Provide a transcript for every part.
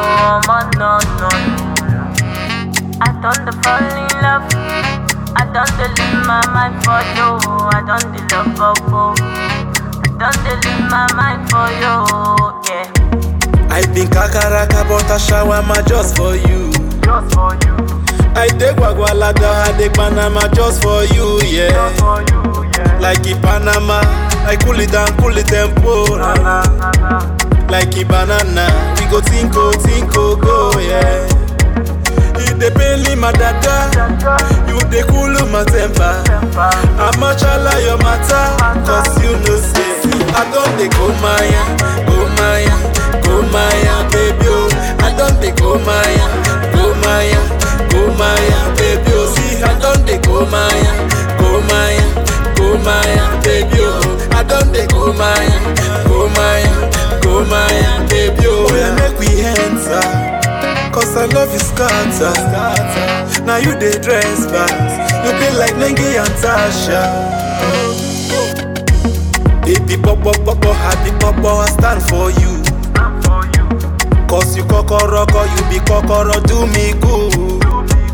man, no, no, no. I done the fall in love. I done the lose my mind for you. I done the love for you. I done the lose my mind for you. Yeah. I been kakaraka but I shawarma just for you. Just for you. I dey gwagwalada, I dey Panama just for you, yeah. For you, yeah. Like in Panama, I cool it down, cool it tempo. Na, na, na. Like in banana, we go tinko, tinko, go, yeah. You dey pain my dada, you dey cool my temper. I'ma chala your matter, cause you know say I don't dey go maya, go maya, go maya, baby oh. I don't dey go maya, go maya, go maya, baby oh. See, I don't dey go maya, go maya, go maya, baby oh. I don't dey go maya, go maya, go maya, baby oh. Yeah, make we enter. Cause I love you scatter, scatter. Now you dey dress back You be like Nengi and Tasha Baby popo popo happy popo I stand for you I'm for you. Cause you kokoroko you be kokoro do me good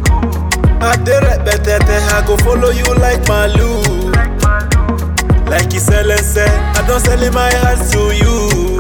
I dey repetete I go follow you like Malu Like my love. Like you sell and sell I don't sell in my heart to you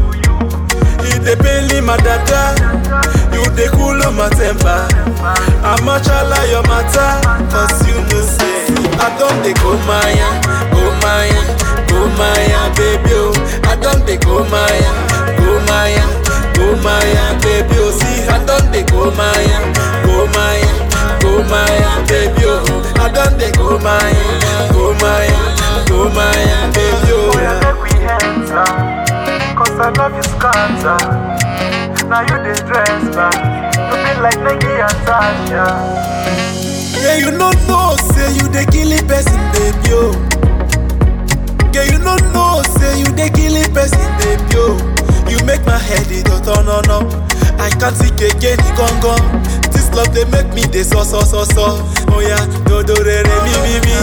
You dey pain my dada You dey cool my temper I'ma chala your matter Cause you know say I don't dey go maya Go maya Go maya baby oh I don't dey go maya Go maya Go maya baby oh See I don't dey go maya Go maya Go maya baby oh I don't dey go maya Go maya Go maya baby Oh, oh yeah, make we enter. Cause I love you scatter. Now you dey dress back. You be like Nengi and Tasha. Yeah, you no know, say you dey killing person, baby, oh. Yeah, you no know, say you dey killing person, baby, oh. You make my head it go turn on up. I can't think again, it gone gone. This love they make me dey so so so so. Oh yeah, do do re re mi mi mi.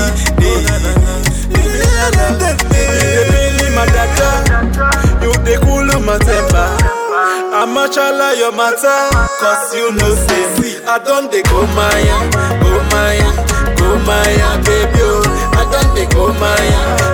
Di. You dey pain my dada, you dey cool my temper. I'ma chala your matter Cause you know say see I don't dey go maya Go maya Go maya baby oh I don't dey go maya